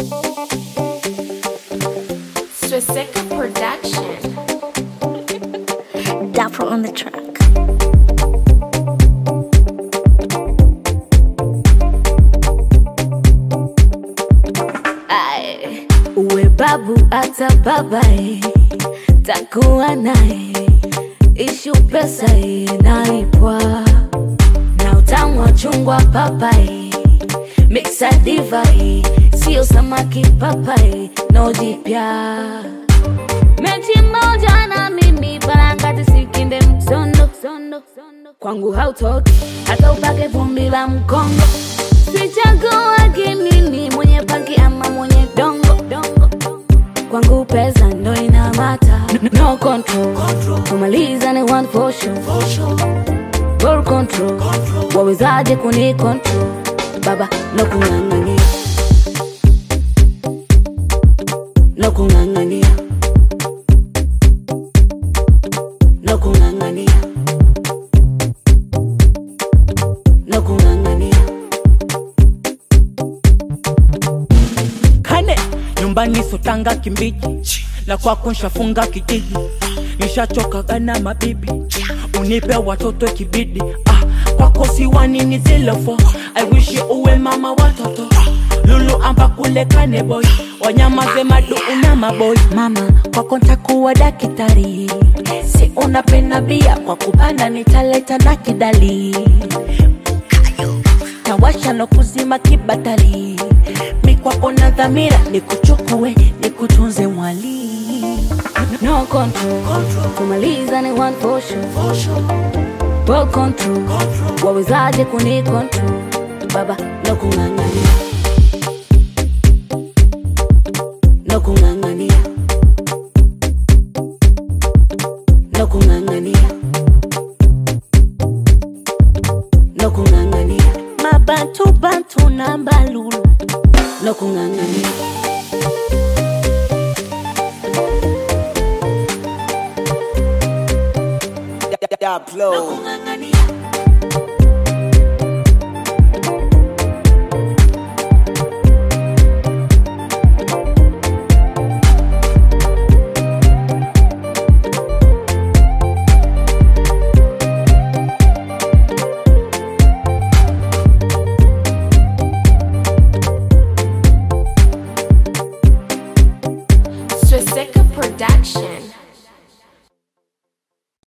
Swisseka Production. Dapper on the track. Aye. uwe babu hata babae takuwa naye ishu pesa inaipwa na utamu wa chungwa papai miksa divai sio samaki papai no jipya mechi moja na mimi parangati sikinde msondo kwangu hautoki hata upake vumbi la mkongo sichaguagi mimi mwenye pangi ama mwenye dongo dongo kwangu pesa ndo inamata no control kumaliza ni one for sure Ball control wawezaje kuni control baba no kung'ang'ania no kung'ang'ania no kung'ang'ania no kung'ang'ania kane nyumbani sotanga kimbiji na kwako nshafunga kijiji nishachokaga na mabibi unipe watoto kibidi ah, kwako siwanini zilofo aiwishi uwe mama watoto lulu amba kule kane boy wanyamaze madu una maboy mama kwako ntakuwa dakitari si unapenda bia kwa kupanda nitaleta na kidali tawasha no kuzima kibatali mikwako na dhamira nikuchukue nikutunze mwali no control kumaliza ni one for sure Ball control wawezaje kuni control baba no kung'ang'ania no kung'ang'ania no kung'ang'ania no kung'ang'ania mabantu bantu na mbalulu no kung'ang'ania Daplo. kung'ang'ania